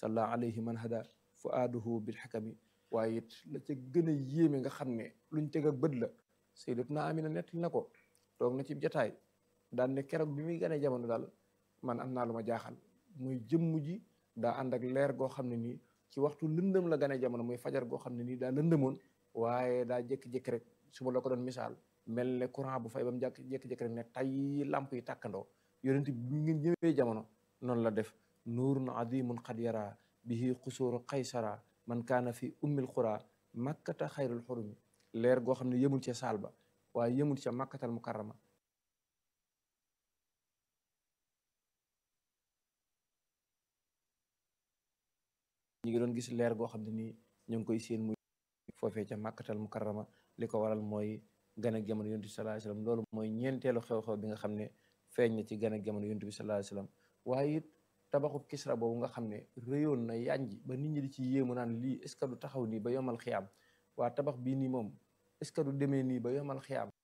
salla alayhi man hada fuaaduhu bil xakami waaye it la ca gën a yéeme nga xam ne luñ teg ak bët la sayyidatuna Amina nettali na ko toog na ci jataay daan ne keroog bi muy gën a jamono daal man am naa lu ma jaaxal muy jëmm ji daa ànd ak leer goo xam ne nii ci waxtu lëndëm la gën a jamono muy fajar goo xam ne nii daa lëndëmoon waaye daa jékki-jékki rek su ma la ko doon misaal mel ne courant bu fay ba mu jàkk jékki-jékki rek ne tay lamp yi tàkkandoo yonent bi ngeen ñëwee jamono noonu la def nuurun adimun qad yara bihi xusuuru qaysara man kaana fi ummil xura makkata xayrul xurumi leer goo xam ne yëmul ca saal ba waaye yëmul ca makkatal mukarrama ñi ngi doon gis leer goo xam ne nii ñu ngi koy séen muy foofee ca makkatal mukarrama li ko waral mooy gan ak jamono yonent bi sallallahu alayhi wasallam loolu mooy ñeenteelu xew-xew bi nga xam ne feeñ na ci gan ak jamono yonent bi sallallahu alayhi wasallam waaye it tabaxub kisra boobu nga xam ne réyoon na yànj ba nit ñi di ci yéemu naan lii est ce que du taxaw nii ba yomal xiyaam waa tabax bii nii moom est ce que du demee nii ba yomal xiyaam